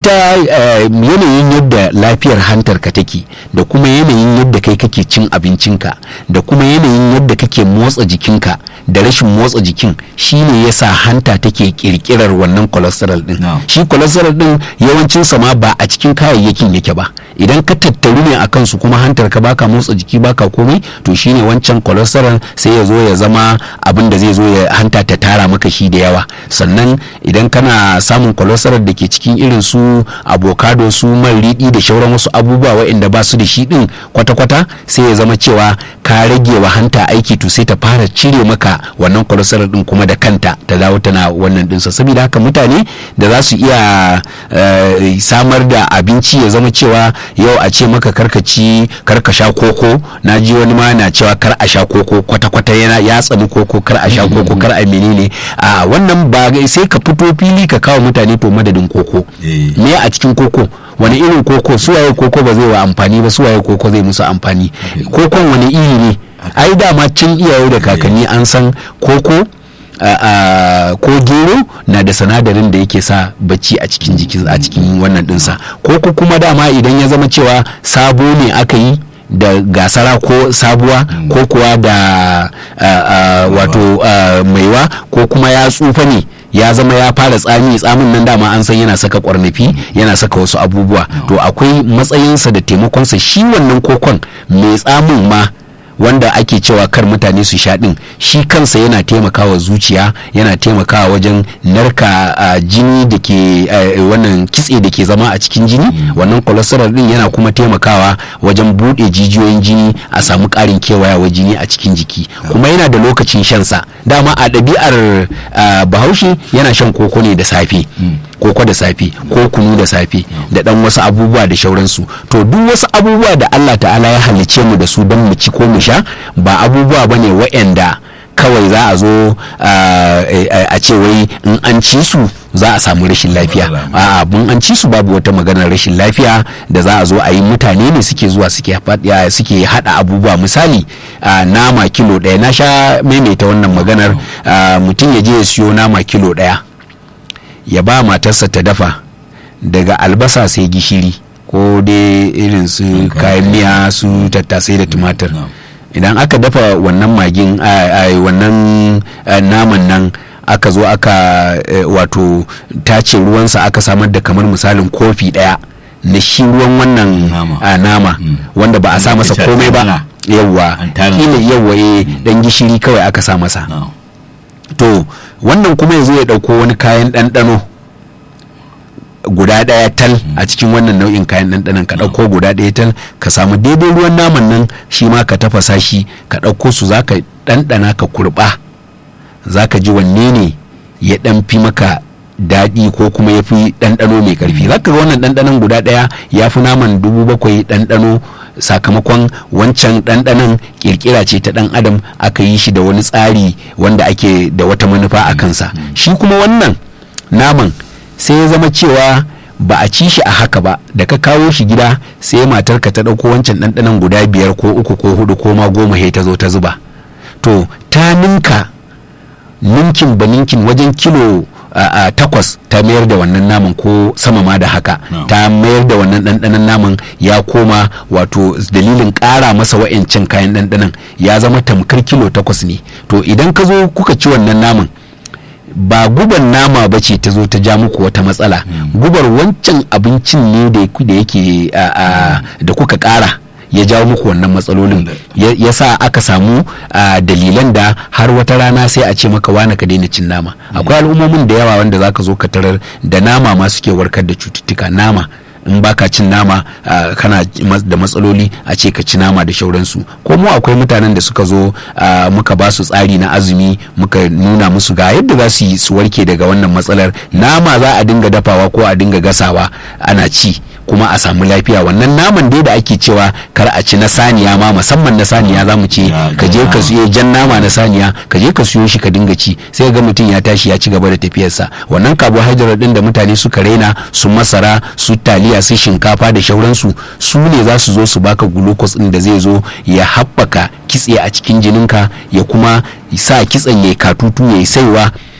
ita yanayin yadda lafiyar hantar ka take da kuma yanayin yadda kai kake cin abincinka da kuma yanayin yadda kake motsa jikinka da rashin motsa jikin shine yasa hanta take kirkirar wannan cholesterol din shi cholesterol din yawancin sa ma ba a cikin kayayyakin yake ba idan ka tattaru ne akan su kuma hantar ka baka motsa jiki baka komai to shine wancan cholesterol sai ya zo ya zama abin da zai zo ya hanta ta tara maka shi da yawa sannan idan kana samun cholesterol da ke cikin irin su avocado su man riɗi da shauran wasu abubuwa waɗanda ba su da shi ɗin kwata-kwata sai ya zama cewa ka rage wa hanta aiki to sai ta fara cire maka wannan cholesterol ɗin kuma da kanta ta dawo tana wannan ɗinsa saboda haka mutane da za su iya samar da abinci ya zama cewa yau a ce maka karkaci karka sha koko na ji wani ma na cewa kar a sha koko kwata-kwata yana ya tsani koko kar a sha koko kar a menene a wannan ba sai ka fito fili ka kawo mutane to madadin koko me a cikin koko wani irin koko suwaye koko ba zai wa amfani ba suwaye koko zai musu amfani kokon wani iri ne ai dama can iyaye da kakanni an san koko ko gero na da sinadarin da yake sa bacci a cikin jikin a cikin wannan dinsa koko kuma dama idan ya zama cewa sabo ne aka yi da gasara ko sabuwa ko kuwa da wato maiwa ko kuma ya tsufa ne ya zama ya fara tsami tsamin nan dama an san yana saka kwarnafi yana saka wasu abubuwa to akwai matsayinsa da taimakonsa shi wannan kokon mai tsamin ma wanda ake cewa kar mutane su sha din shi kansa yana taimakawa zuciya yana taimakawa wajen narka uh, jini da ke uh, wannan kitse da ke zama a cikin jini mm. wannan cholesterol din yana kuma taimakawa wajen bude jijiyoyin jini a samu karin kewayawa jini a cikin jiki yeah. kuma yana da lokacin shansa dama a ɗabi'ar uh, bahaushe yana shan koko ne da safe mm. koko da safe ko kunu da safe da dan wasu abubuwa da shauransu to duk wasu abubuwa da Allah ta'ala ya halicce mu da su don mu ci ko mu sha ba abubuwa bane waɗanda kawai za a zo a ce wai in an ci su za a samu rashin lafiya a abun an ci su babu wata maganar rashin lafiya da za a zo a yi mutane ne suke zuwa suke hada abubuwa misali nama kilo ɗaya na sha maimaita wannan maganar mutum ya je ya siyo nama kilo ɗaya ya ba matarsa ta dafa daga albasa sai gishiri ko dai irin su kayan miya su tattasai da tumatir idan aka dafa wannan magin wannan naman nan aka zo aka wato tace ruwansa aka samar da kamar misalin kofi daya na shi ruwan wannan nama wanda ba a sa masa komai ba yawwa kila yawwa dan gishiri kawai aka sa masa to wannan kuma yanzu ya dauko wani kayan ɗanɗano guda ɗaya tal a cikin wannan nau'in kayan ɗanɗanon ka ɗauko guda ɗaya tal ka samu daidai ruwan naman nan shi ma ka tafasa shi ka ɗauko su za ka ɗanɗana ka kurɓa za ka ji wanne ne ya ɗan fi maka daɗi ko kuma ya fi ɗanɗano mai ƙarfi za ka ga wannan ɗanɗanon guda ɗaya ya fi naman dubu bakwai ɗanɗano sakamakon wancan ɗanɗanon ƙirƙira ce ta ɗan adam aka yi shi da wani tsari wanda ake da wata manufa a kansa shi kuma wannan naman sai ya zama cewa ba a ci shi a haka ba da ka kawo shi gida sai matarka ta ɗauko wancan ɗanɗanon guda biyar ko uku ko hudu ko ma goma he ta zo ta zuba to ta ninka ninkin ba ninkin wajen kilo a takwas ta mayar da wannan naman ko sama ma da haka ta mayar da wannan ɗanɗanon naman ya koma wato dalilin ƙara masa wa'ancan kayan ɗanɗanon ya zama tamkar kilo takwas ne to idan ka zo kuka ci wannan naman ba guban nama ba ce ta zo ta ja muku wata matsala gubar wancan abincin ne da yake da kuka ƙara ya jawo muku wannan matsalolin ya sa aka samu dalilan da har wata rana sai a ce maka wane ka daina cin nama akwai al'ummomin da yawa wanda zaka zo ka tarar da nama ma suke warkar da cututtuka nama in baka cin nama uh, kana da matsaloli a ce ka ci nama da shauransu ko mu akwai mutanen da suka zo uh, muka ba su tsari na azumi muka nuna musu ga yadda za su yi su warke daga wannan matsalar nama za a dinga dafawa ko a dinga gasawa ana ci kuma a samu lafiya wannan naman dai da ake cewa kar a ci na saniya ma musamman na saniya za mu ce ka je ka siyo jan nama na saniya ka je ka siyo shi ka dinga ci sai ga mutum ya tashi ya ci gaba da tafiyarsa wannan carbohydrate din da mutane suka raina su masara su taliya su shinkafa da shauransu su ne za su zo su baka glucose din da zai zo ya haɓaka kitse a cikin jininka ya kuma sa kitsen ya katutu ya saiwa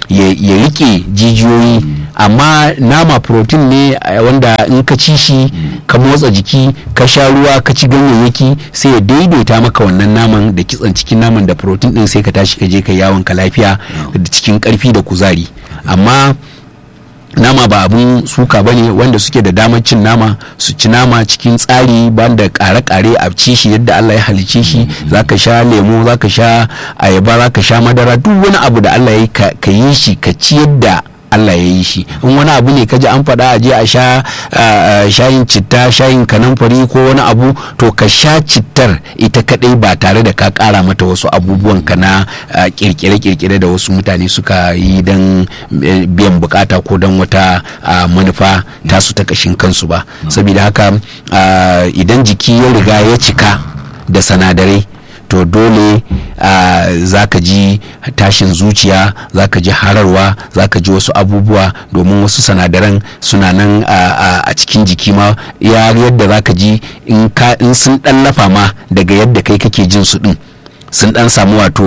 ya rike jijiyoyi amma nama protein ne wanda in ka ci shi ka motsa jiki ka sha ruwa ka ci ganyayyaki sai ya daidaita maka wannan naman da kitsan cikin naman da protein din sai ka tashi ka je ka yawon ka lafiya da cikin karfi da kuzari amma nama ba abun suka bane wanda suke da damar cin nama su ci nama cikin tsari banda kare-kare a ci shi yadda Allah ya halice shi zaka sha lemo zaka sha ayaba zaka sha madara duk wani abu da Allah ya ka yi shi ka ci yadda Allah ya yi shi in wani abu ne kaji an faɗa a je a sha shayin citta shayin kanamfari ko wani abu to ka sha cittar ita kadai ba tare da ka ƙara mata wasu abubuwan ka na kirkire-kirkire da wasu mutane suka yi don biyan bukata ko don wata manufa tasu ta kashin kansu ba saboda haka idan jiki ya riga ya cika da sanadarai to dole uh, za ka ji tashin zuciya za ka ji hararwa za ka ji wasu abubuwa domin wasu sanadaran suna nan uh, a cikin jiki ma ya yadda za ka ji in sun dan lafa ma daga yadda kai kake jin su din sun dan samu wato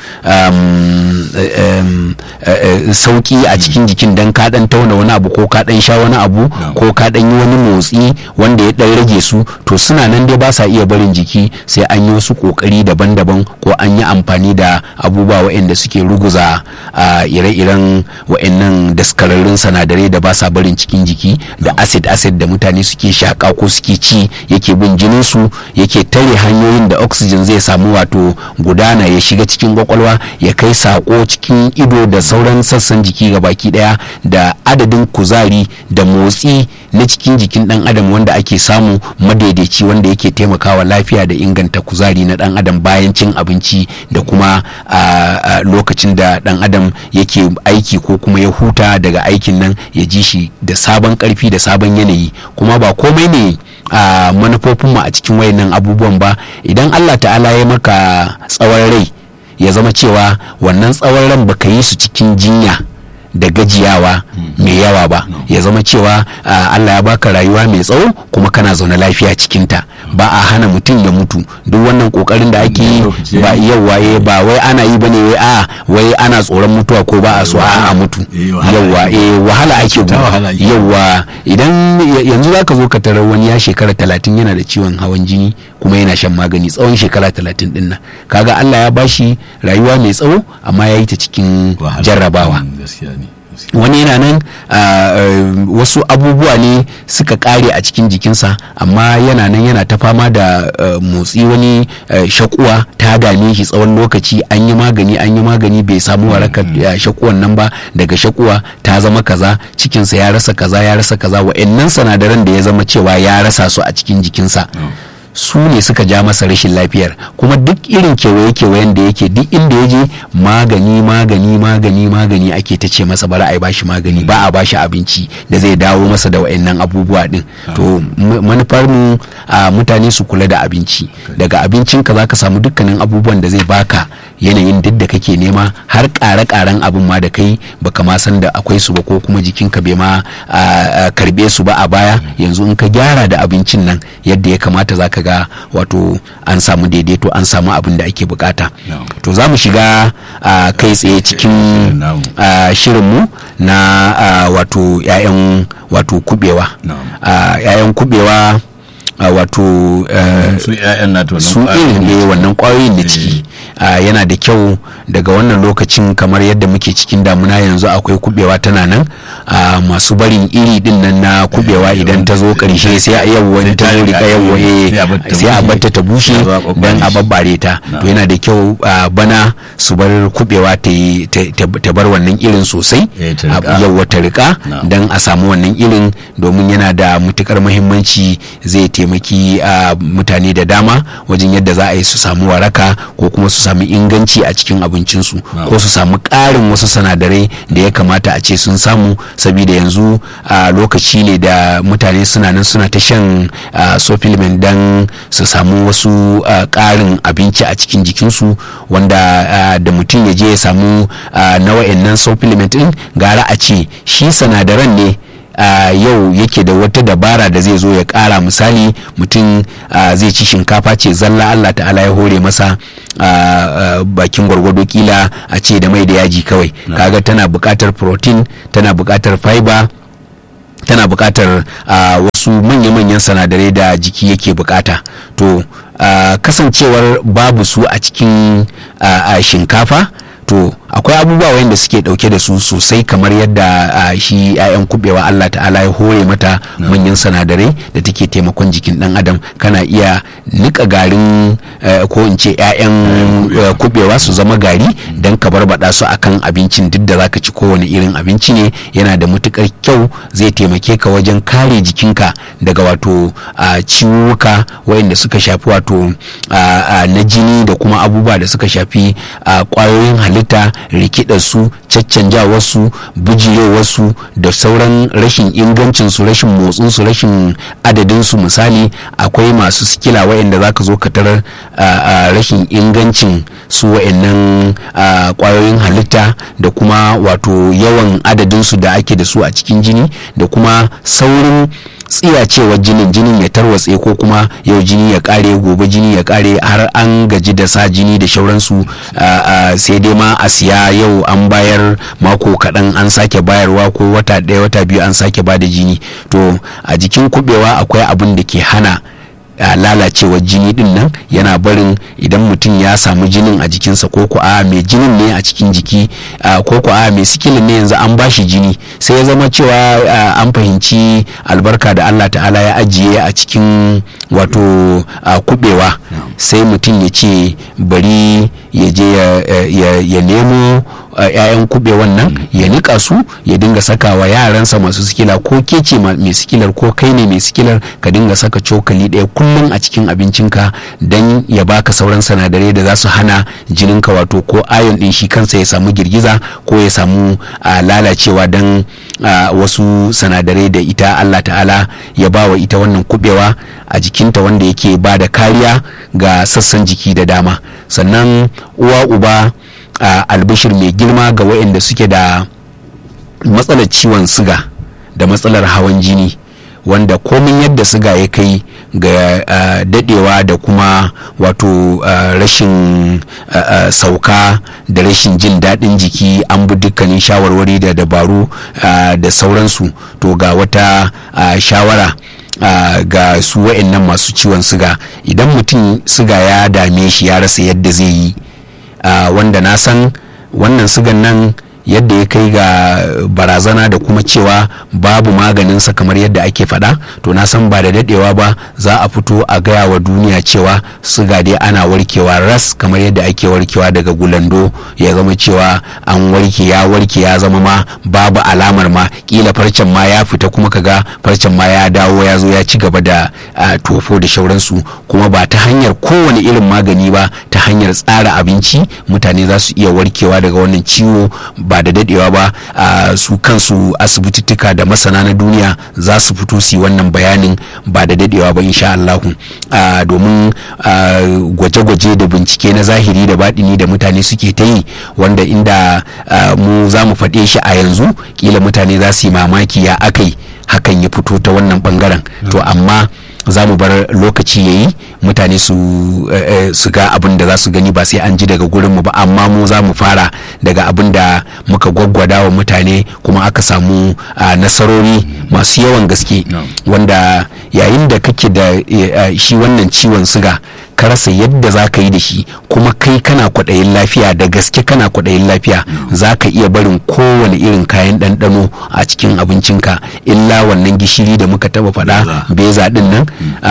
um, um, uh, sauki a cikin jikin dan ka dan tauna wani abu ko ka dan sha wani abu no. ko ka dan yi wani motsi wanda ya dan rage su to suna nan dai ba sa iya barin jiki sai an yi wasu kokari daban-daban ko an yi amfani da abubuwa waɗanda suke ruguza uh, ire-iren waɗannan daskararrun sanadarai da ba sa barin cikin jiki da acid acid da mutane suke shaka ko suke ci yake bin jinin su yake tare hanyoyin da oxygen zai samu wato gudana ya shiga cikin kwakwalwa ya kai sako cikin ido da sauran sassan jiki ga baki daya da adadin kuzari da motsi na cikin jikin dan adam wanda ake samu madaidaici wanda yake taimakawa lafiya da inganta kuzari na dan adam bayan cin abinci da kuma lokacin da dan adam yake aiki ko kuma ya huta daga aikin nan ya ji shi da sabon karfi da sabon yanayi kuma ba komai ne a manufofinmu a cikin wayannan abubuwan ba idan allah ta'ala ya maka tsawon rai ya zama cewa wannan tsawon ran baka yi su cikin jinya da gajiyawa mai yawa ba ya zama cewa Allah ya baka rayuwa mai tsawo kuma kana zaune lafiya cikinta ba a hana mutum ya mutu duk wannan kokarin da ake yi ba yawa ba wai ana yi bane wai a wai ana tsoron mutuwa ko ba a so a mutu yawa eh wahala ake yawa idan yanzu zaka zo ka tarar wani ya shekara talatin yana da ciwon hawan jini kuma yana shan magani tsawon shekara talatin din nan kaga Allah ya bashi rayuwa mai tsawo amma ya yi ta cikin jarrabawa wani yana nan uh, uh, wasu abubuwa ne suka kare a cikin jikinsa amma yana nan yana ta fama da uh, motsi wani shakuwa ta dame shi tsawon lokaci an yi magani an yi magani bai samu warakar shakuwan nan ba daga shakuwa ta zama kaza cikinsa ya rasa kaza ya rasa kaza wa'annan sanadaran da ya zama cewa ya rasa su a cikin jikinsa su ne suka ja masa rashin lafiyar kuma duk irin kewaye-kewayen da yake duk inda ya je magani magani magani magani ake ta ce masa bara a yi bashi magani ba a bashi abinci da zai dawo masa da wa'annan abubuwa din to manufar mu a mutane su kula da abinci daga abincinka za ka samu dukkanin abubuwan da zai baka yanayin duk da kake nema har ƙare-ƙaren abin ma da kai baka ma san da akwai su ba ko kuma jikinka bai ma karbe su ba a baya yanzu in ka gyara da abincin nan yadda ya kamata za ka ga wato an samu daidaito an samu abin da ake bukata to za mu shiga kai tsaye cikin shirinmu na wato 'ya'yan wato kubewa 'ya'yan kubewa wato su su irin ne wannan kwayoyin da ciki yana da kyau daga wannan lokacin kamar yadda muke cikin damuna yanzu akwai kubewa tana nan masu barin iri din nan na kubewa idan ta zo karshe sai a yau wani ta zo rika yau sai a batta ta bushe don a babbare ta to yana da kyau bana su bar kubewa ta bar wannan irin sosai yau ta rika don a samu wannan irin domin yana da matukar muhimmanci zai taimaki mutane da dama wajen yadda za a yi su samu waraka ko kuma su sami inganci a cikin abincinsu ko su samu ƙarin wasu sanadarai da ya kamata a ce sun samu saboda yanzu a lokaci ne da mutane suna nan suna ta shan supplement don su samu wasu ƙarin abinci a cikin jikinsu wanda da mutum ya je ya samu na wa'annan supplement din gara a ce shi sanadaran ne yau yake da wata dabara da zai zo ya kara misali mutum zai ci shinkafa ce zalla Allah ta'ala ya hore masa bakin gwargwado kila a ce da mai da yaji kawai kaga tana buƙatar protein tana buƙatar fiber tana buƙatar wasu manya-manyan sanadarai da jiki yake buƙata to kasancewar babu su a cikin shinkafa to akwai abubuwa wanda suke dauke da su sosai kamar yadda shi 'ya'yan kubewa Allah ta'ala ya hore mata manyan sanadarai da take taimakon jikin dan adam kana iya nika garin ko in ce 'ya'yan kubewa su zama gari don ka barbada su akan abincin duk da zaka ci kowane irin abinci ne yana da matukar kyau zai taimake ka wajen kare jikinka daga wato ciwuka wayanda suka shafi wato na jini da kuma abubuwa da suka shafi kwayoyin halitta rikidarsu caccanjawarsu bujirewarsu da sauran rashin ingancinsu rashin motsinsu rashin adadinsu misali akwai masu sikila wa'anda za ka zo ka tarar rashin ingancin su wa'annan kwayoyin halitta da kuma wato yawan adadinsu da ake da su a cikin jini da kuma saurin tsiyacewar jinin jinin ya tarwatse ko kuma yau jini ya kare gobe jini ya kare har an gaji da sa jini da shauransu sai dai ma a siya yau an bayar mako kaɗan an sake bayarwa ko wata ɗaya wata biyu an sake ba da jini to a jikin kubewa akwai abin da ke hana Uh, lalacewar jini din nan yana barin idan mutum ya samu jinin a jikinsa ko ku a mai jinin ne a cikin jiki uh, ko ku a mai sikilin ne yanzu an bashi jini sai ya zama cewa uh, an fahimci albarka da Allah ta'ala ya ajiye a cikin wato kubewa sai mutum ya ce bari ya je ya nemo ‘ya'yan kube wannan ya nika su ya dinga saka wa yaransa masu sikila ko kece mai sikilar ko kai ne mai sikilar ka dinga saka cokali ɗaya kullum a cikin abincinka don ya baka sauran sanadarai da za su hana jininka wato ko ayon ɗin shi kansa ya samu girgiza ko ya samu lalacewa don wasu sanadarai da ita Allah ta'ala ya ba wa ita wannan kubewa a jikinta wanda yake ba da kariya ga sassan jiki da dama sannan uwa uba Uh, albishir mai girma ga waɗanda suke da matsalar ciwon siga da matsalar hawan jini wanda komin yadda siga ya kai ga uh, dadewa da kuma wato uh, rashin sauka da rashin jin daɗin jiki an bi dukkanin shawarwari da dabaru da sauransu to ga wata shawara Uh, ga su wa'annan masu ciwon siga idan mutum siga ya dame shi ya rasa yadda zai yi Uh, wanda na san wannan sigan nan yadda ya kai ga barazana da kuma cewa babu maganinsa kamar yadda ake faɗa to na san ba da daɗewa ba za a fito a gaya wa duniya cewa siga dai ana warkewa ras kamar yadda ake warkewa daga gulando ya zama cewa an warke ya warke ya zama ma babu alamar ma kila farcen ma ya fita kuma kaga farcen ma ya dawo ya zo ya ci gaba da uh, tofo da shauransu kuma ba ta hanyar kowane irin magani ba ta hanyar tsara abinci mutane za su iya warkewa daga wannan ciwo ba da dadewa ba uh, su kansu asibitittuka da masana na duniya za su fito su yi wannan bayanin ba da dadewa ba insha Allah uh, domin gwaje-gwaje da bincike na zahiri da baɗini da mutane suke ta yi wanda inda mu za mu faɗe shi a yanzu kila mutane za su yi mamaki ya akai hakan ya fito ta wannan bangaren to amma za mu bar lokaci ya yi mutane su su ga abin da za su gani ba sai an ji daga gurin mu ba amma mu za mu fara daga abin da muka gwaggwada wa mutane kuma aka samu nasarori masu yawan gaske wanda yayin da kake da shi wannan ciwon siga ka rasa yadda za ka yi da shi kuma kai kana kwaɗayin lafiya da gaske kana kwaɗayin lafiya za ka iya barin kowane irin kayan ɗanɗano a cikin abincinka illa wannan gishiri da muka taba faɗa beza ɗin nan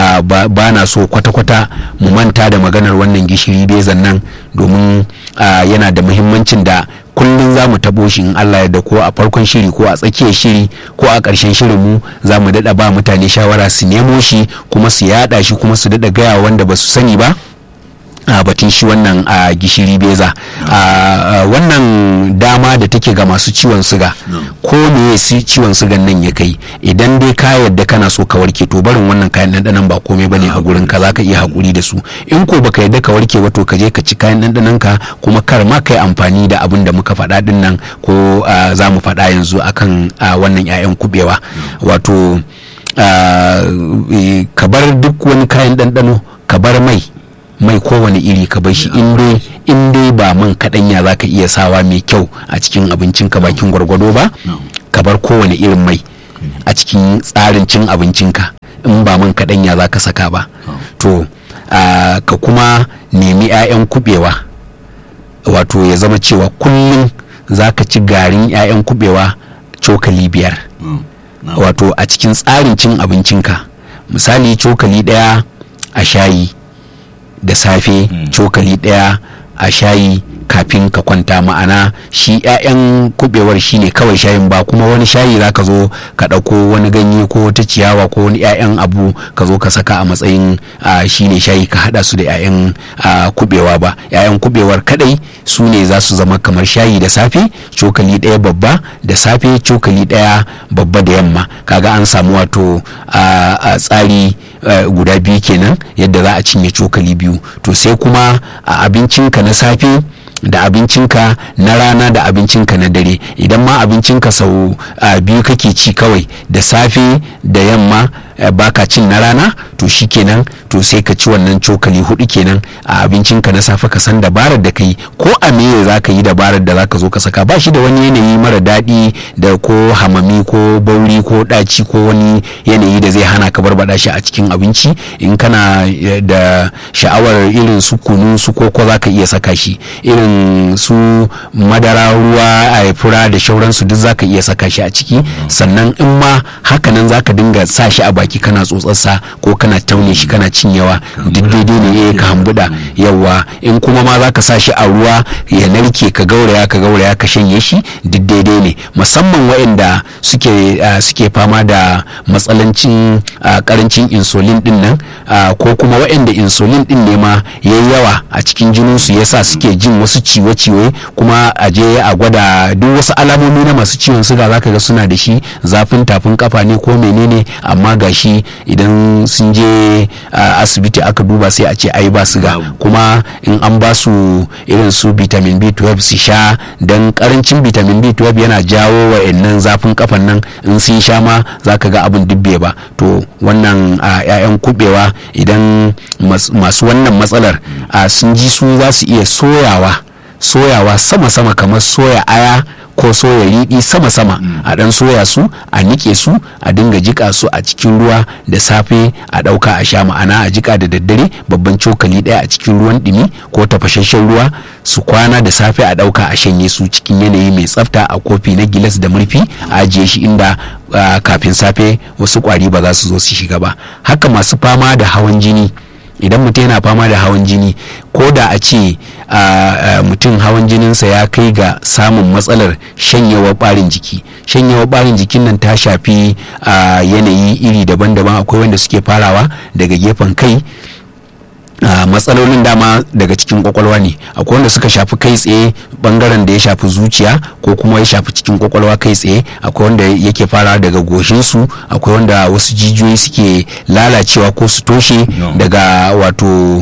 ba na so kwata-kwata mu manta da maganar wannan gishiri bezan nan domin yana da muhimmancin da kullum za mu tabo shi in Allah da ko a farkon shiri ko a tsakiyar shiri ko a ƙarshen shirin mu za mu daɗa ba mutane shawara su nemo shi kuma su yaɗa shi kuma su daɗa gaya wanda ba su sani ba a batun shi wannan a gishiri beza a wannan dama da take ga masu ciwon suga ko ne su ciwon sugan nan ya kai idan dai ka yadda kana so ka warke to barin wannan kayan ɗanɗanon ba komai bane a gurin ka zaka iya hakuri da su in ko baka yadda ka warke ba to ka je ka ci kayan ɗanɗanon ka kuma kar ma kai amfani da abin da muka faɗa din nan ko za mu faɗa yanzu akan wannan 'ya'yan kubewa wato ka bar duk wani kayan ɗanɗano ka bar mai mai kowane iri ka bar shi in dai ba man kaɗanya za ka iya sawa mai kyau a cikin abincinka bakin gwargwado ba ka bar kowane irin mai a cikin tsarin cin abincinka in ba man kaɗanya za ka saka ba to ka kuma nemi 'ya'yan kubewa wato ya zama cewa kullum za ka ci garin 'ya'yan kubewa cokali biyar wato a cikin tsarin cin abincinka misali cokali ɗaya a shayi da safe cokali ɗaya a shayi kafin ka kwanta ma'ana shi 'ya'yan kubewar shi ne kawai shayin ba kuma wani shayi za ka zo ka ɗauko wani ganye ko wata ciyawa ko wani 'ya'yan abu ka zo ka saka a matsayin shi ne shayi ka haɗa su da 'ya'yan kubewa ba 'ya'yan kubewar kadai su ne za su zama kamar shayi da safe cokali ɗaya babba da safe cokali ɗaya babba da yamma kaga an samu wato a tsari guda biyu kenan yadda za a cinye cokali biyu to sai kuma a abincinka na safe da abincinka na rana da abincinka na dare idan ma abincinka sau biyu kake ci kawai da safe da yamma baka cin na rana to shi kenan to sai ka ci wannan cokali hudu kenan a abincinka na safe ka san dabarar da ka yi ko a meye za ka yi dabarar da za ka zo ka saka ba shi da wani yanayi mara daɗi da ko hamami ko bauri ko ɗaci ko wani yanayi da zai hana ka barbada shi a cikin abinci in kana da sha'awar irin su kunu su koko za ka iya saka shi irin su madara ruwa a fura da shauransu duk za ka iya saka shi a ciki sannan in ma hakanan za ka dinga sa shi a baki kana tsotsarsa ko kana taune shi kana cinyewa duk daidai ne eh ka hambuda yawa in kuma ma za ka sa shi a ruwa ya narke ka gauraya ka gauraya ka shanye shi duk daidai ne musamman waɗanda suke suke fama da matsalancin karancin insulin din nan ko kuma waɗanda insulin din ne ma yayi yawa a cikin jininsu yasa suke jin wasu ciwo-ciwo kuma a je a gwada duk wasu alamomi na masu ciwon suga zaka ga suna da shi zafin tafin kafa ne ko menene amma gashi idan sun je asibiti aka duba sai a ce ai ba suga kuma in an ba su irin su vitamin B12 su sha dan karancin vitamin B12 yana jawo wa'annan zafin kafan nan in sun sha ma zaka ga abin dubbe ba to wannan 'ya'yan kubewa idan masu wannan matsalar sun ji su za su iya soyawa soyawa sama-sama kamar soya aya ko soya riɗi sama-sama a ɗan soya su a nike su a dinga jika su a cikin ruwa da safe a ɗauka a sha ma'ana a jika da daddare babban cokali ɗaya a cikin ruwan ɗumi ko tafashashen ruwa su kwana da safe a ɗauka a shanye su cikin yanayi mai tsafta a kofi na gilas da murfi a ajiye shi inda kafin safe wasu ƙwari ba za su zo su shiga ba haka masu fama da hawan jini idan mutum yana fama da hawan jini ko da a ce mutum hawan jininsa ya kai ga samun matsalar shanyewar barin jiki shanyewar barin jikin nan ta shafi yanayi iri daban-daban akwai wanda suke farawa daga gefen kai Uh, matsalolin dama daga cikin kwakwalwa ne akwai wanda suka shafi kai tsaye bangaren da ya shafi zuciya ko kuma ya shafi cikin kwakwalwa kai tsaye akwai wanda yake fara daga goshinsu akwai wanda wasu jijiyoyi suke lalacewa ko su toshe no. daga wato uh,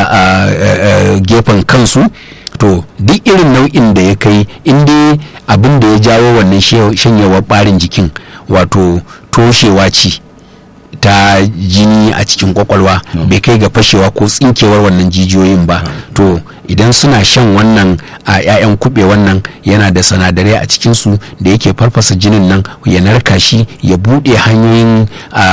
uh, gefen kansu to duk irin nau'in da ya kai inda abin da ya jawo wannan shanyewar barin jikin wato toshewa ce ta jini a cikin kwakwalwa mm. bai kai ga fashewa ko tsinkewar wannan jijiyoyin ba mm. to idan suna shan wannan a 'ya'yan kube wannan yana da sanadarai a cikinsu da yake farfasa jinin nan ya narka shi ya buɗe hanyoyin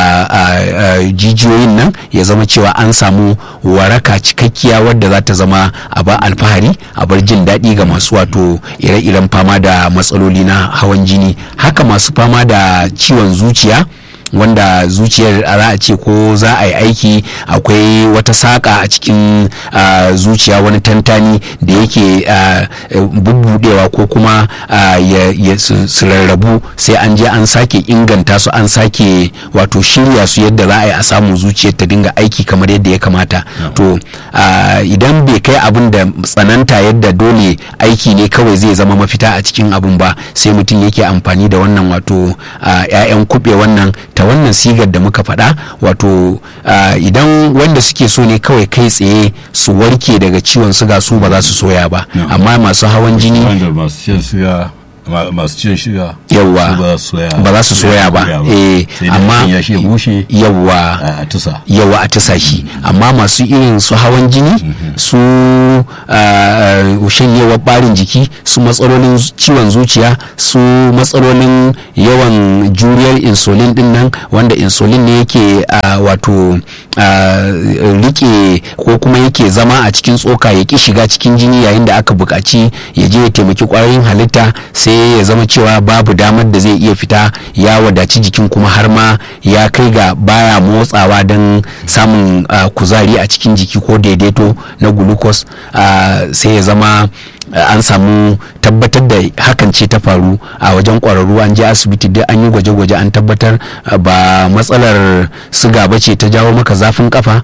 jijiyoyin nan ya zama cewa an samu waraka cikakkiya wadda za ta zama a ba alfahari a bar jin daɗi ga masu wato ire-iren fama da matsaloli na hawan jini haka masu fama da ciwon zuciya wanda zuciyar za a ce ko za a yi aiki akwai wata saƙa a cikin ah, zuciya wani tantani da yake ah, eh, bubbudewa ko kuma ah, ya, ya, su, su rarrabu sai an je an sake inganta su an sake wato shirya su yadda za a yi a samu zuciyar ta dinga aiki kamar yadda ya kamata to ah, idan bai kai abin da tsananta yadda dole aiki ne kawai zai zama mafita a cikin abin ba sai mutum yake amfani da wannan wato ah, 'ya'yan kuɓe wannan ta wannan sigar da muka faɗa wato ah, idan wanda suke so ne kawai kai tsaye su warke daga ciwon suga su ba za su soya ba amma masu hawan jini wanda masu cin siga ma- masu cin shiga Yawwa. su ba za su soya ba za su soya ba eh sai dai amma mutum ya shi ya bushe yawwa a a tusa yawa a tasa shi amma masu irin su hawan jini su ah, shanyewar barin jiki su matsalolin ciwon zuciya su matsalolin yawan juriyar insulin din nan wanda insulin ne yake ah, wato ah, rike ko kuma yake zama a cikin tsoka ya ki shiga cikin jini yayin da aka buƙaci ya je ya taimaki ƙwayoyin halitta sai ya zama cewa babu damar da zai iya fita ya wadaci jikin kuma har ma ya kai ga baya motsawa don samun ah, kuzari a cikin jiki ko daidaito na glucose ah, sai ya zama ah, an samu tabbatar da hakan ce ta faru a wajen kwararru an je asibiti duk an yi gwaje-gwaje an tabbatar ah, ba matsalar siga ba ce ta jawo maka zafin kafa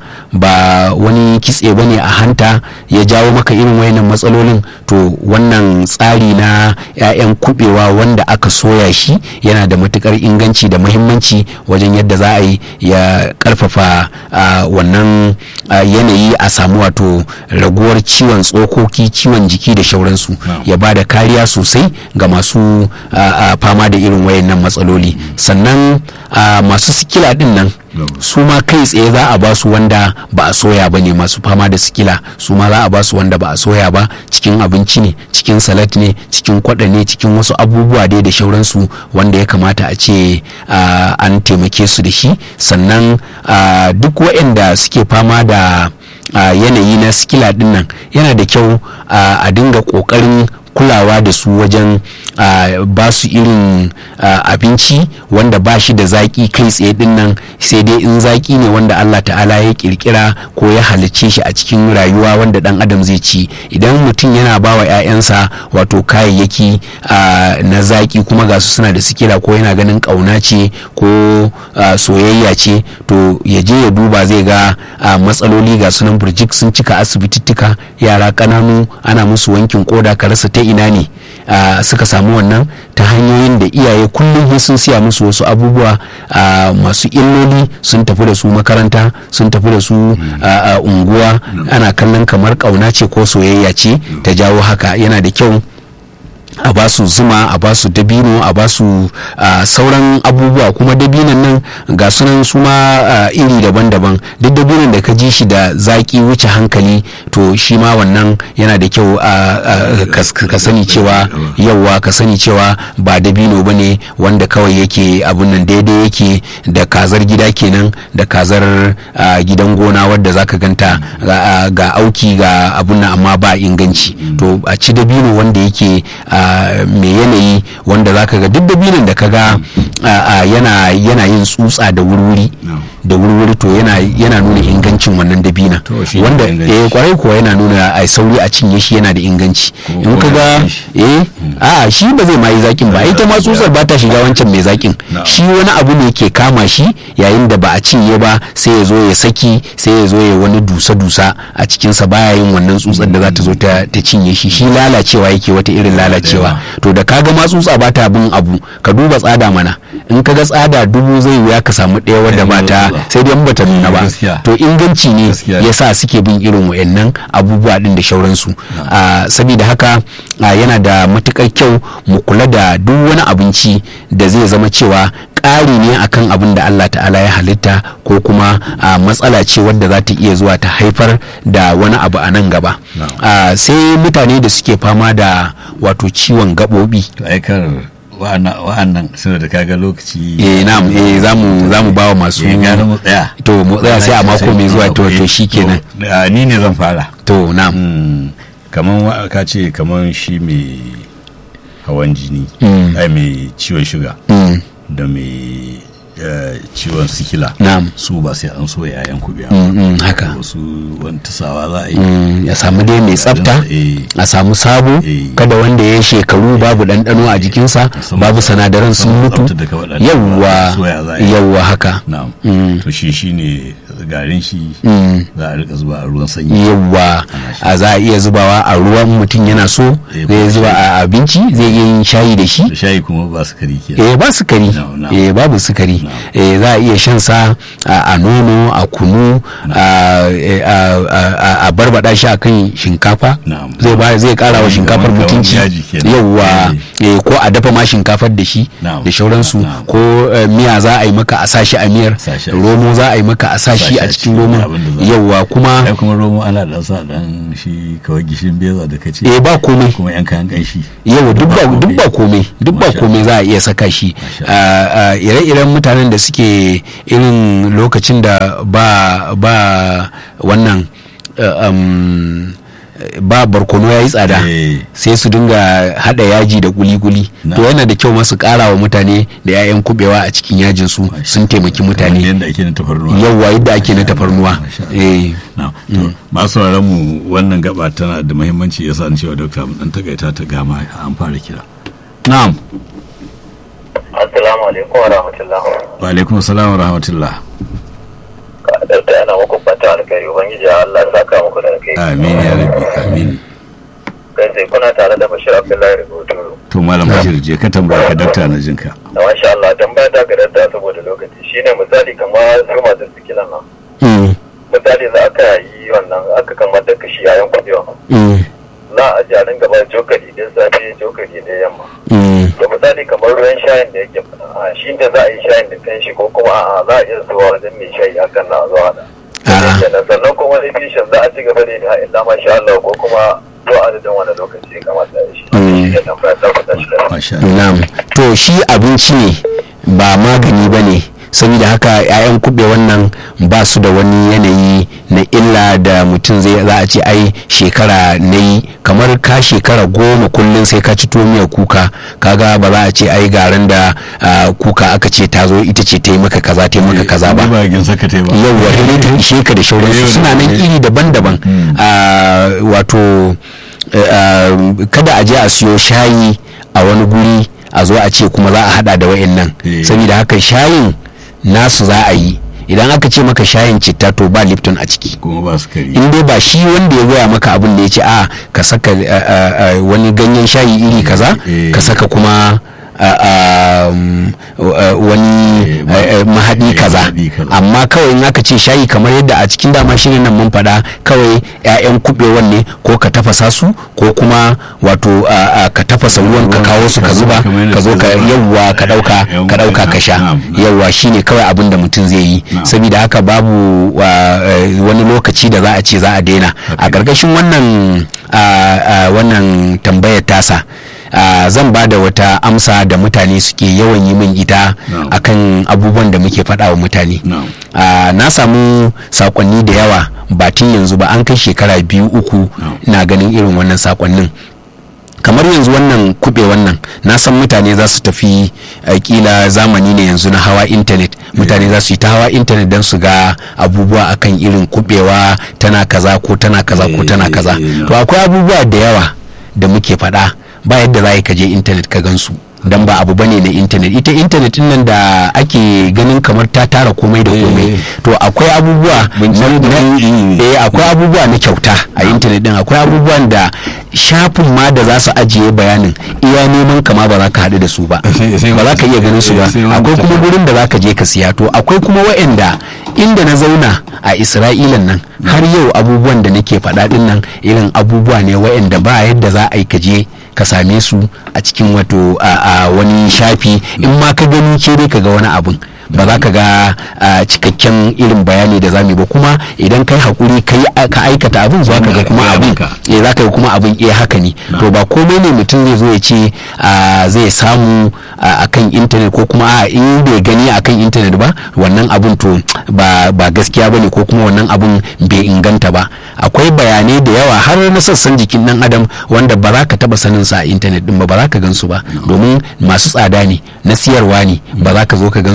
ba wani kitse ba ne a hanta ya jawo maka irin wayannan matsalolin to wannan tsari na 'ya'yan kubewa wanda aka soya shi yana da matukar inganci da muhimmanci wajen yadda za a yi ya karfafa ah, wannan ah, yanayi a samu wato raguwar ciwon tsokoki ciwon jiki da shauransu Na'am. ya ba da kariya sosai ga masu ah, ah, fama da irin wayannan matsaloli sannan ah, masu sikila din nan Na'am. su ma kai tsaye za a ba su wanda ba a soya ba ne masu fama da sikila su ma za a ba su wanda ba a soya ba cikin abinci ne cikin salat ne cikin kwada ne cikin wasu abubuwa dai da shauransu wanda ya kamata a ce ah, an taimake su da shi sannan ah, duk waɗanda suke fama da ah, yanayi na sikila din nan yana da kyau ah, a dinga ƙoƙarin kulawa da su wajen ah, ba su irin ah, abinci wanda ba shi da zaki kai tsaye din nan sai dai in zaki ne wanda Allah ta'ala ya kirkira ko ya halicce shi a cikin rayuwa wanda dan adam zai ci idan mutum yana ba wa 'ya'yansa wato kayayyaki ah, na zaki kuma ga su suna da sikila ko yana ganin kauna ce ko ah, soyayya ce to ya je ya duba zai ga ah, matsaloli ga sunan burjik sun cika asibitittuka yara ƙananu ana musu wankin koda ka rasa ta ina ne ah, suka samu wannan ta hanyoyin da iyaye kullum sai sun siya musu wasu abubuwa ah, masu illoli sun tafi da su makaranta sun tafi da su ah, ah, unguwa ana kallon kamar ƙauna ce ko soyayya ce ta jawo haka yana da kyau a ba su zuma a ba su dabino a ba su ah, sauran abubuwa kuma dabinon nan ga sunan su ma ah, iri daban-daban duk dabinon da ka ji shi da zaki wuce hankali to shi ma wannan yana da kyau ah, ah, ka- ka sani cewa yauwa ka sani cewa ba dabino ba ne wanda kawai yake abun nan daidai yake da kazar gida kenan da kazar ah, gidan gona wadda zaka ganta ga, ah, ga auki ga abun nan amma ba inganci to a ci dabino wanda yake ah, mai yanayi wanda zaka ga duk dabinon da ka ga ah, ah, yana yana yin tsutsa da wurwuri No. da wurwuri to yana yana nuna ingancin wannan dabina To, shi ne wanda inganci. eh kwarai kuwa yana nuna a sauri a cinye shi yana da inganci Ko- in ko ka ya ga fi shi. eh a shi ba zai ma yi zakin ba ita ma tsutsar ba ta shiga wancan mai zakin No. shi wani abu ne ke kama shi yayin da ba a cinye ba sai ya zo ya saki sai ya zo ya wani dusa-dusa a cikinsa baya yin wannan tsutsar da za ta zo ta ta cinye shi shi lalacewa yake wata irin lalacewa to da kaga ma tsutsa ba ta bin abu ka duba tsada mana in ka ga tsada dubu zai wuya ka samu ɗaya wadda ba ta sai dai in bata nuna ba Gaskiya. to inganci ne Gaskiya. ya sa suke bin irin wayannan abubuwa din da shauransu Ah, saboda haka ah, yana da matukar kyau mu kula da duk wani abinci da zai zama cewa ƙari ne akan abin da Allah ta'ala ya halitta ko kuma ah, matsala ce wadda za ta iya zuwa ta haifar da wani abu a nan gaba Na'am. Ah, sai mutane da suke fama da wato ciwon gaɓoɓi to aikar wa'annan wa'annan suna da kaga lokaci eh na'am eh zamu zamu bawa masu ya gane mu tsaya to mu tsaya sai a mako mai zuwa to to shikenan To, a, ni ne zan fara to na'am Mm, kaman wa- ka ce kaman shi mai hawan jini Mm. ai mai ciwon shuga Mm, da mai eh, ciwon sikila na'am su ba sai an so yayan kubewa Mm, mm, haka wasu wani tasawa za a yi Mm, ya samu dai mai tsafta Eh, a samu sabo Eh. kada wanda ya shekaru babu ɗanɗano a jikinsa Musamman- babu sinadaran sun musamman mutu tsafta da ka faɗa, yawwa soya za a yi. yawwa haka na'am Mm. to shi shine garin shi Mm. za a rika zuba a ruwan sanyi yawwa a za a iya zubawa a ruwan mutum yana so Eh, zai ko zuba a abinci zai iya yin shayi da shi da shayi kuma ba su kari ke eh ba sukari No, no. eh babu sukari No. eh za a iya shan sa a a nono a kunu a eh, a- a- a- a barbada shi akan shinkafa Na'am. zai ba zai kara wa Kamar- shinkafar kamar mutunci yaji kenan. yawwa eh, ko a dafa ma shinkafar da shi Na'am. da shauransu Na'am. ko eh, miya za a yi maka a sashi a miyar Sa shi a- romo za a yi maka a sashi Sa shi a a cikin cikin romon abin da za a- yawwa kuma ai kuma romo ana dan sa dan shi kawai gishin beza da kace eh ba komai kuma yan kayan kanshi yawa duk ba komai. duk ba komai duk ba Masha komai za a iya saka shi Masha a- a ire-iren mutanen da suke irin lokacin da ba ba wannan uh, um, ba barkono ya yi tsada Eh. sai su dinga hada yaji da kuli-kuli Na. to yana da kyau masu kara wa mutane da 'ya'yan kubewa a cikin yajin su sun taimaki kamar mutane yadda ake na tafarnuwa yawwa yadda ake na tafarnuwa Masha Allah. eh na to masu sauraron mu wannan gaba tana da muhimmanci yasa an cewa dokta mu dan takaita ta gama an fara kira na'am Assalamu alaikum wa rahmatullah. wa alaikum assalam wa rahmatullah Ɗauta yana muku fata alkhairi Ubangiji Allah ya saka muku da alkhairi. amin ya rabbi amin Kai sai kuna tare da Bashir Abdullahi Rubutu. to malam bashir je ka tambaya ka dakta na jinka Da masha Allah tambaya ta ga dadda saboda lokaci shine misali kamar su masu sikilan nan. mm, Misali za aka yi wannan aka kamar da kashi yayin kudewa. mm, Za a ji a dinga ba cokali din safe cokali da yamma. mm. To misali kamar ruwan shayin da yake a shi da za a yi shayin da kanshi ko kuma a'a za a iya zuwa wajen mai shayi hakan na zuwa da. A'a. kenan sannan kuma wani fishin za a ci gaba da yin illa masha Allah ko kuma zuwa adadin wani lokaci ya kamata ya shi Mm. shi ne tambaya ta ku tashi da masha Allah Na'am. To shi abinci ne ba magani ba ne saboda haka 'ya'yan kube wannan ba su da wani yanayi na illa da mutum zai za a ce ai shekara na yi kamar ka shekara goma kullum sai ka ci tuwo miyar kuka kaga ba za a ce ai garin da ah, kuka aka ce ta zo ita ce ta yi maka kaza ta yi maka kaza ba ba gin saka tai ba yauwa sai ta ishe ka da shauransu Yau da suna nan gobe. iri daban-daban Mm. Ah, wato eh, ah, kada a je a siyo shayi a wani guri a zo a ce kuma za a hada da wa'annan Eh. saboda haka shayin nasu za a yi idan aka ce maka shayin citta to ba lipton a ciki kuma ba su kari in dai ba shi wanda ya goya maka abin da ya ce a ka saka ah, ah, ah, wani ganyen shayi iri kaza Eh. ka saka kuma ah, ah, mm, ah, wani Eh, ma- eh, eh, mahaɗi eh, kaza mahaɗi kaza. amma kawai in aka ce shayi kamar yadda a cikin dama shirin nan mun faɗa kawai 'ya'yan kuɓewan ne ko ka tafasa su ko kuma wato a- a ka tafasa ruwan ka kawo su ka zuba Kamar yadda ka zo ka suka zuba. yawwa ka ɗauka Yawwa, ka ɗauka ka sha na'am, na'am. yawwa shine kawai abin da mutum zai yi Na'am. saboda haka babu wa, eh, wani lokaci da za a ce za a daina a Okay. ƙarƙashin wannan a- a wannan tambayar tasa a, zan ba da wata amsa da mutane suke yawan yi min ita Na'am. akan abubuwan da muke faɗa wa mutane Na'am. a, na samu sakonni da yawa ba tun yanzu ba an kai shekara biyu uku Na'am. na ganin irin wannan sakonnin kamar yanzu wannan kube wannan na san mutane za su tafi eh, kila zamani ne yanzu na hawa intanet mutane za su yi ta hawa intanet don su ga abubuwa akan irin kubewa tana kaza ko tana kaza ko tana Eh, kaza eh, to akwai abubuwa da yawa da muke faɗa ba yadda za ka je intanet ka gansu dan ba abu bane na intanet ita intanet din nan da ake ganin kamar ta tara komai da komai Eh. to akwai abubuwa Bincike da na- nau'i ne. eh akwai abubuwa na kyauta a intanet din akwai abubuwan da shafin ma da za su ajiye bayanin iya neman kama ba za ka haɗu da su ba Sai- sai ba za ka iya ganin su ba eh, sai wani akwai kuma mutum. gurin da za ka je ka siya to akwai kuma wa'anda inda na zauna a isra'ilan nan har yau abubuwan da nake faɗa din nan irin abubuwa ne wa'anda ba yadda za a yi ka je ka same su a cikin wato a a wani shafi in ma ka gani ke dai ka ga wani abun ba za ka ga a, cikakken irin bayani da zamu yi ba kuma idan kai hakuri kai ka aikata abin za ka ga kuma Ya abin maka. eh za ka ga kuma abin eh haka ne to ba komai ne mutum zai zo ya ce a, zai samu a kan intanet ko kuma a in bai gani a kan intanet ba wannan abin to ba ba gaskiya ba ne ko kuma wannan abin bai inganta ba akwai bayanai da yawa har na sassan jikin dan adam wanda ba za ka taba sanin sa a intanet din ba ba za ka gansu ba domin masu tsada ne na siyarwa ne ba za ka zo ka gansu ba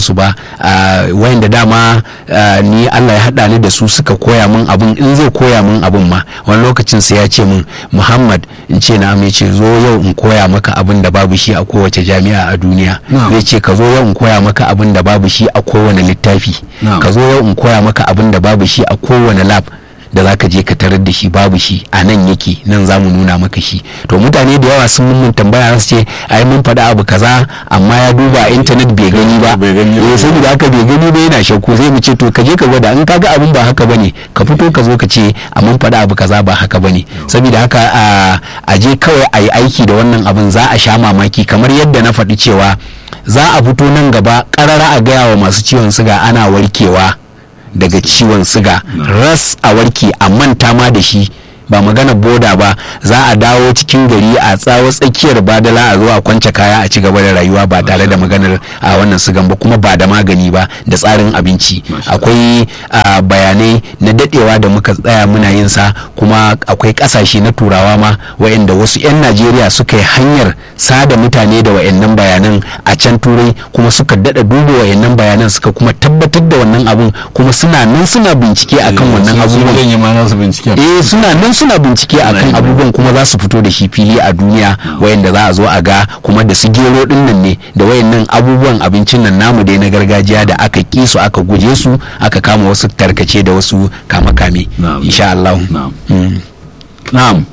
ah, wayanda dama ah, ni Allah ya haɗa ni da su suka koya min abin in zai koya min abin ma wani lokacin sai ya ce min Muhammad in ce na mai ce zo yau in koya maka abin da babu shi a kowace jami'a a duniya Na'am. zai ce ka zo yau in koya maka abin da babu shi a kowane littafi Na'am. ka zo yau in koya maka abin da babu shi a kowane lab da za ka je ka tarar da shi babu shi a nan yake nan za mu nuna maka shi to mutane da yawa sun mun tambaya su ce ai mun faɗa abu kaza amma ya duba a intanet bai gani ba Bai gani ba. eh saboda haka bai gani ba yana shakku zai mu ce to ka je ka gwada in ka ga abin ba haka bane ka fito ka zo ka ce a mun faɗa abu kaza ba haka bane saboda haka a- a je kawai a yi aiki da wannan abin za a sha mamaki kamar yadda na faɗi cewa za a fito nan gaba ƙarara a gaya wa masu ciwon siga ana warkewa daga ciwon siga ras a warke a manta ma da shi ba magana boda ba za a dawo cikin gari a tsawo tsakiyar badala a zo a kwance kaya a ci gaba da rayuwa ba tare da maganar a wannan sigan ba kuma ba da magani ba da tsarin abinci Masha Allah. akwai a, bayanai na dadewa da muka tsaya muna yin sa kuma akwai kasashe na turawa ma wayanda wasu 'yan najeriya suka yi hanyar sada mutane da wayannan bayanan a can turai kuma suka dada duba wayannan bayanan suka kuma tabbatar da wannan abun kuma suna nan suna bincike akan wannan abubuwan zan yi ma nasu binciken eh suna nan suna bincike akan yin abubuwan kuma za su fito da shi fili a duniya wayanda za a zo a ga kuma da su gero din nan ne da wayannan abubuwan abincin nan namu dai na gargajiya da aka ki su aka guje su aka kama wasu tarkace da wasu kame-kame Na'am. insha Allah na'am Mm. na'am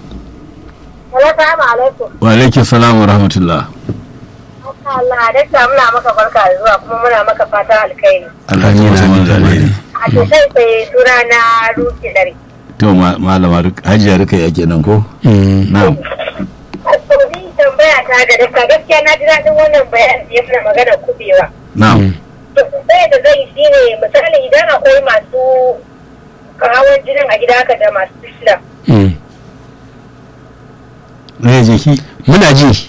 Assalamu alaikum. wa alaikum salam wa rahmatullah Allah, dakta muna maka barka da zuwa kuma muna maka fatan alkhairi. Allah ya Amin, masa amin, manzo alheri. amin. A ce sai sai suna na Ruki Dare. to ma- malama Ruk- hajiya rika ya kenan ko Mm. na'am Asibiti tambaya ta ga dakta gaskiya na ji daɗin wannan bayanin da ya fi magana kubewa. na'am To sai da zai shi ne misali idan akwai masu hawan jinin a gida haka da masu fishila. Mm. zai je ki muna ji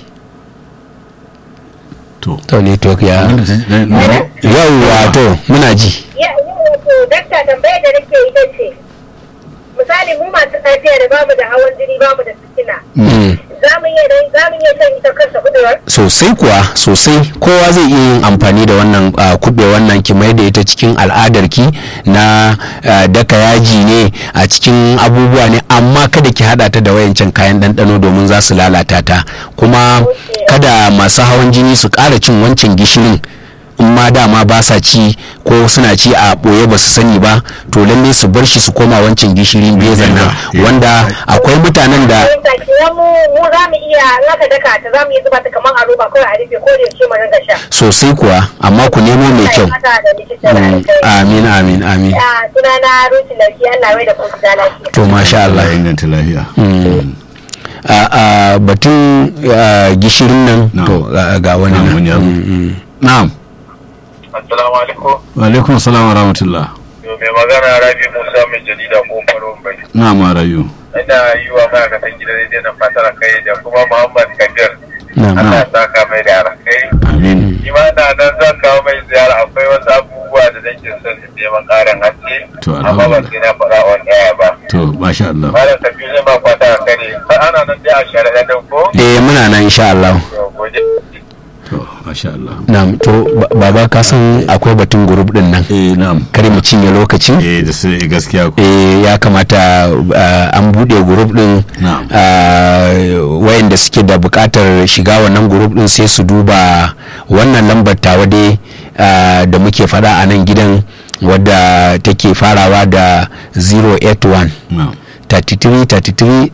to to ne to ya Wanda ta- na- na- yawwa to muna ji Ya yi wato dakta tambayar da nake ita ce. Misali mu masu lafiya da bamu da hawan jini bamu da sikina. Mm. Za mu iya za mu iya shan ita kansa kudewar? sosai kuwa sosai kowa zai iya yin amfani da wannan uh, kube wannan ki mai da ita cikin al'adarki na uh, daka yaji ne a cikin abubuwa ne amma kada ki hada ta da wayancan kayan ɗanɗano domin za su lalata ta kuma kada masu hawan jini su ƙara cin wancan gishirin in ma dama ba sa ci ko suna ci a ɓoye ba su sani ba to lalle su bar shi su koma wancan gishirin bezan nan Yeah. wanda akwai mutanen da fahimta kenan mu mu za mu iya naka daka ta za mu iya zuba ta kamar a roba kawai a rufe ko da yaushe mu ringa sha. sosai kuwa amma ku nemo mai kyau Allah ya mata da likita da Mm, alkhairi. amin amin amin Ah, Sunana Ruti Larki Allah mai da kuma da lafiya. to masha Allah ya Allah inganta lafiya Mm. a a batun a, gishirin nan Na'am. to ga- ga wani Na'am, nan wani ya zo. Mm, mm. na'am assalamu alaikum wa alaikum salam wa rahmatullah to mai magana rabi musa mai jarida ko farin bai na'am ma rayu ina yi wa ma'aikatan gidan rediyo na fatar kai da kuma muhammad kabir Na'am. allah ya saka mai da alkai amin shi ma na nan zan kawo mai ziyara akwai wasu abubuwa da nake son in neman ƙarin haske To, amma ba alhamdulillah. sai na faɗa wani ɗaya ba to masha Allah malam kabir zai ma fata a kare ana nan dai a shari'a din ko eh muna nan insha Allah to gode to masha Allah na'am to ba- baba ka san akwai batun group din nan eh na'am kar mu cinye lokacin eh da sai gaskiya ko eh ya kamata uh, an bude group din Na'am. uh, wayanda suke da bukatar shiga wannan group din sai su duba wannan lambar tawa dai uh, da muke fada a nan gidan wadda take farawa da 081 na'am 33 33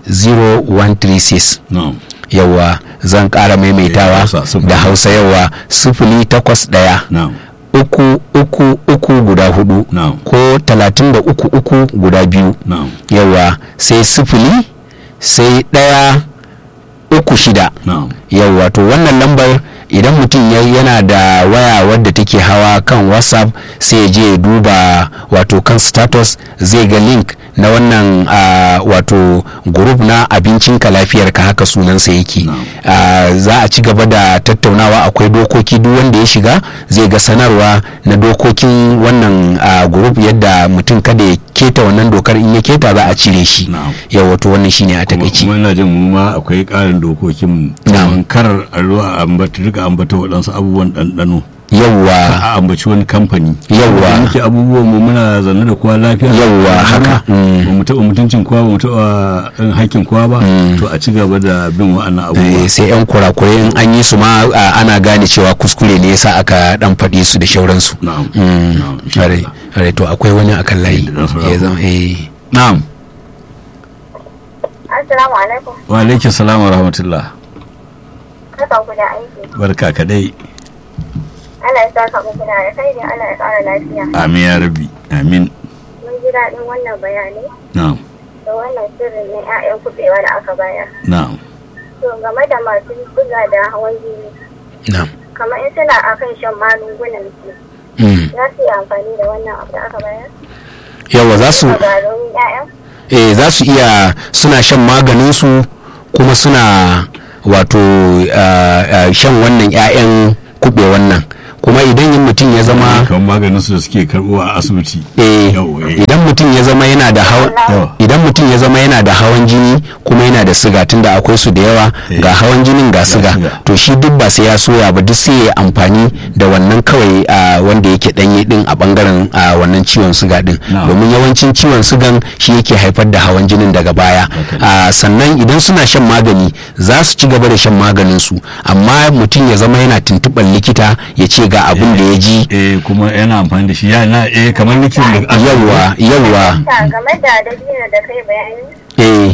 0136 na'am yawa zan kara Eh, maimaitawa Hausa, sifili. da hausa yawa sifili takwas daya na'am uku uku uku guda hudu Na'am. ko talatin da uku uku guda biyu na'am yawa sai sifili sai ɗaya uku shida na'am yawa to wannan lambar idan mutum ya yana da waya wadda take hawa kan whatsapp sai ya je ya duba wato kan status zai ga link na wannan ah, wato group na abincinka lafiyarka haka sunansa yake Na'am. Ah, za a ci gaba da tattaunawa akwai dokoki duk wanda ya shiga zai ga sanarwa na dokokin wannan ah, group yadda mutum kada ya keta wannan dokar in ya keta za a cire shi Na'am. yawa to wannan shine a kuma takaici kuma ina jin mu ma akwai ƙarin dokokin mu Na'am. Kaman kar a ruwa ambata rika ambata waɗansu abubuwan ɗanɗano yawwa a ambaci wani kamfani Yawwa. Da muke abubuwan mu muna zanne da kowa lafiya Yawwa, haka. Mm. ba mu taɓa mutuncin kowa ba mu taɓa ɗan hakkin kowa ba to a ci gaba da bin wa'annan abubuwa Eh, sai yan kurakure in an yi su ma a, ana gane cewa kuskure ne yasa aka dan faɗi su da shauransu na'am Mm, na'am insha are Allah. are to akwai wani akan layi Da dan sauraro. ya zama eh na'am Assalamu alaikum. wa alaikum salam wa rahmatullah Kasan ku da aiki. barka kadai Allah ya saka muku da alkhairi Allah ya ƙara lafiya. amin ya rabbi amin Mun ji daɗin wannan bayani na'am da wannan sirrin na 'ya'yan kuɓewa da aka bayar. na'am To game da masu buga da hawan jini, na'am kamar in suna akan shan magungunan su, Mm. za su yi amfani da wannan abu da aka bayar? yawa za su A garin 'ya'yan? eh za su iya suna shan maganin su kuma suna wato ah, ah, shan wannan 'ya'yan kube wannan kuma idan yin mutum ya zama kamar maganin su da suke karɓo a asibiti eh, Yau, eh. idan mutum ya zama yana da hawan Yawa. idan mutum ya zama yana da hawan jini kuma yana da siga tunda akwai su da yawa Eh. ga hawan jinin ga siga siga. to shi duk ba sai ya soya ba duk sai ya amfani da wannan kawai a wanda yake danye din a bangaren a wannan ciwon siga din Na'am. domin yawancin ciwon sigan shi yake haifar da hawan jinin daga baya Okay. a sannan idan suna shan magani za su ci gaba da shan maganin su amma mutum ya zama yana tuntuɓar likita ya ce ga abin da ya ji eh kuma yana amfani da shi yana eh kamar likitan da yawa yawa Ta game da dabino da kai bayani, eh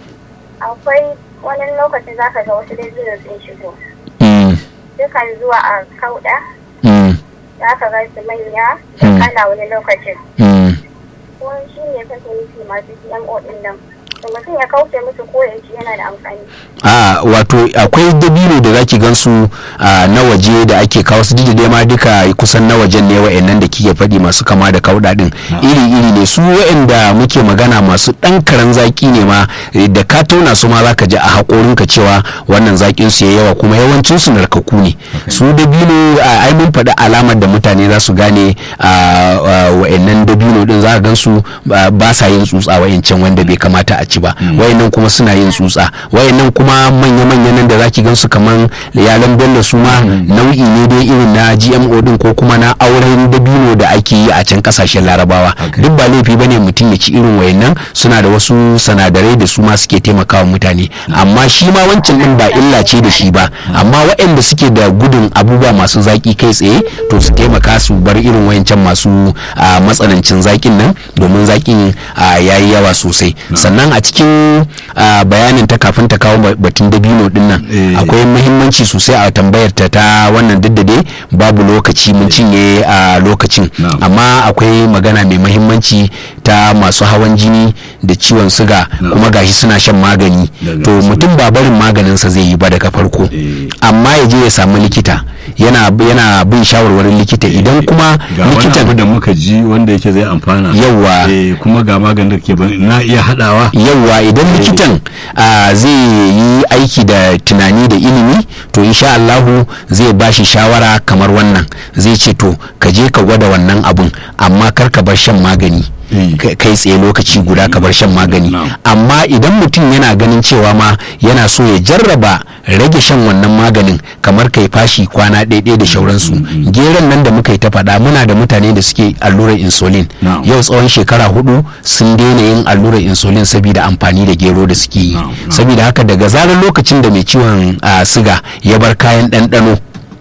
akwai wani lokacin za ka ga wasu dabino sun shigo. mm, Dukan zuwa a kauɗa, mm, za ka ga su manya da Hmm. kana wani lokacin. mm. Ko shi ne kake nufi masu GMO ɗin nan. To mutum ya kauce musu ko ya ci yana da amfani. a wato akwai dabino da zaki gansu a na waje da ake kawo su dai ma duka kusan na wajen ne wa'annan da kike faɗi masu kama da kauɗa din iri iri ne su wa'anda muke magana masu ɗan karan zaki ne ma eh, da ka tauna su ma zaka ji a haƙorin ka cewa wannan zakin su yayi yawa kuma yawancin su narkaku ne su dabino a ai mun faɗi alamar da mutane za su gane a a, wa'annan dabino din za ka gan su ba ba sa yin tsutsa wa'ancan wanda bai kamata a ci ba wa'annan kuma suna yin tsutsa wa'annan kuma manya-manya nan da zaki gan su kaman yalan bello su ma nau'i ne dai irin na gmo din ko kuma na auren dabino da ake yi a can kasashen larabawa Okay. duk ba laifi bane mutum ya ci irin wayannan suna da wasu sanadarai da su ma suke taimakawa mutane amma shi ma wancan din ba illa ce da shi ba amma waɗanda suke da gudun abubuwa masu zaki kai tsaye to su taimaka su bar irin wayancan masu ah, matsanancin zakin nan domin zakin ah, yayi yawa sosai sannan a cikin ah, bayanin ta kafin ta kawo ba- batun dabino din nan Eh. akwai muhimmanci sosai a tambayar ta ta wannan duk da dai babu lokaci mun cinye a lokacin Na'am. amma akwai magana mai mahimmanci ta masu hawan jini da ciwon suga Na'am. kuma gashi suna shan magani Daga to asibiti. mutum ba barin maganinsa zai yi ba daga farko Eh. amma ya je ya samu likita yana yana bin shawarwarin likita idan kuma ga wani abu likitan da muka ji wanda yake zai amfana Yawwa. eh kuma ga maganin da ke ban na iya hadawa yauwa idan likitan ah, zai yi aiki da tunani da ilimi to insha Allahu zai ba shi shawara kamar wannan zai ce to ka je ka gwada wannan abun amma kar ka bar shan magani Mm. kai kai tsaye lokaci guda ka bar shan magani Na'am. amma idan mutum yana ganin cewa ma yana so ya jarraba rage shan wannan maganin kamar kai fashi kwana ɗaya da shauransu geron nan da muka yi ta faɗa muna da mutane da suke allurar insulin Na'am. yau tsawon shekara hudu sun daina yin allurar insulin saboda amfani da gero da suke yi Na'am, na'am. saboda haka daga zarar lokacin da mai ciwon ah, siga ya bar kayan ɗanɗano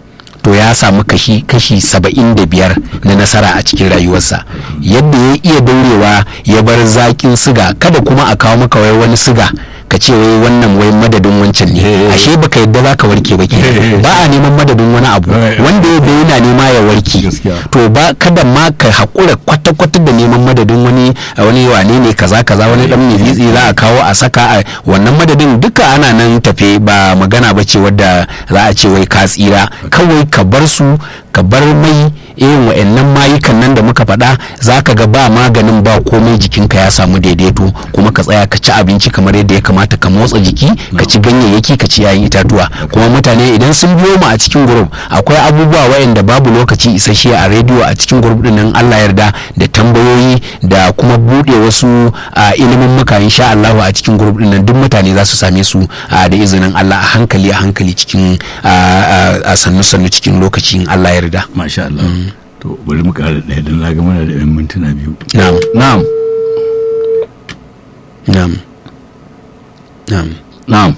to ya samu kashi kashi saba'in da biyar na nasara a cikin rayuwarsa yadda ya iya daurewa ya bar zaƙin siga kada kuma a kawo maka wai wani siga ka ce wai wannan wai madadin wancan ne Eh. ashe baka yadda za ka warke ba ke Eh. ba a neman madadin wani abu Eh. wanda ya yana nema ya warke Gaskiya. to ba kada ma ka haƙura kwata-kwata da neman madadin wani wani wane ne kaza kaza wani dan mizitsi za a kawo a saka a wannan madadin duka ana nan tafe ba magana ba ce wadda za a ce wai ka tsira kawai ka bar su ka bar mai irin wa'annan mayukan nan da muka faɗa za ka ga ba maganin ba komai jikinka ya samu daidaito kuma ka tsaya ka ci abinci kamar yadda ya kamata ka motsa jiki ka ci ganyayyaki ka ci yayin itatuwa kuma mutane idan sun biyo mu a cikin group akwai abubuwa wa'anda babu lokaci isasshe a rediyo a cikin group din nan Allah yarda da tambayoyi da kuma buɗe wasu a ilimin muka insha Allah a cikin group din nan duk mutane za su same su a da izinin Allah a hankali a hankali cikin a, a, a sannu sannu cikin lokacin Allah ya yarda masha Allah to bari mu ƙara ɗaya don na ga mana da yan mintuna biyu na'am na'am na'am na'am na'am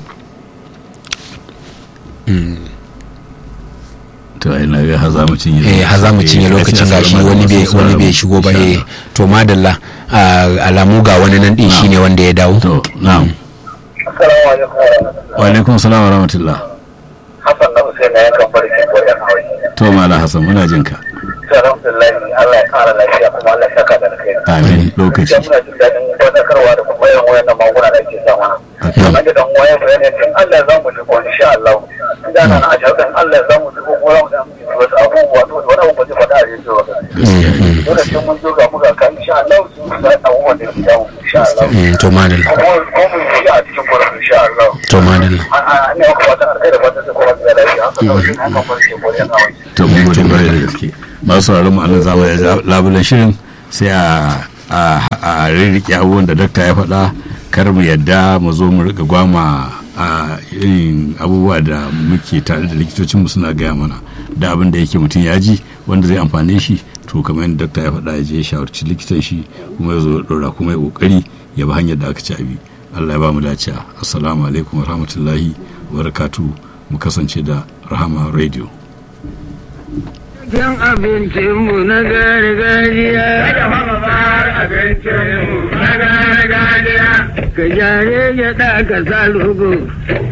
to ai na ga har za mu cinye eh har za mu cinye Eh, lokacin gaskiya gashi sauran wani bai masu wani sauraron bai mu, shigo ba insha eh Allah. to madalla a, alamu ga wani nan din shine wanda ya dawo to na'am Assalamu alaikum. wa alaikum salam wa rahmatullah Hassan na Hussein na yankan farki ko yan hawaii. to mala hasan muna jin ka To alhamdulillah Allah ya kara lafiya kuma Allah ya saka da kai. amin lokaci Gaskiya muna jin daɗin wadatarwa da kuma irin wayannan magunguna da ake sa mana. haka Kamar da dan waya bayani din Allah za mu shigo insha Allah. Idan na a shauƙin Allah za mu shigo ko za mu da wasu abubuwa to wani abu ba zai faɗa a rediyo ba. Dole sai mun zo ga mu ga kan insha Allah su za abubuwan da ke damu insha Allah. Mm, to madalla Kuma ko mun yi a cikin gurin insha Allah. to madalla ne maka fatan alkai da fatan sai kuma da lafiya haka kawai shi haka farce ko yan hawaii to mun gode kwarai da gaske masu sauraron mu anan zamu ya labulan shirin sai a a a rirrike abubuwan da dakta ya faɗa kar mu yadda mu zo mu rika gwama a irin abubuwa da muke tare da likitocinmu suna gaya mana da abin da yake mutum ya ji wanda zai amfane shi to kamar yadda dakta ya faɗa ya je ya shawarci likitan shi kuma ya zo ya ɗora kuma ya ƙoƙari ya bi hanyar da aka ci abi Allah ya ba mu dace assalamu alaikum wa rahmatullahi wa barakatuh mu kasance da rahama radio Cin abincinmu na gargajiya. abincinmu na gargajiya. Ka jare gyaɗa ka sa lugu.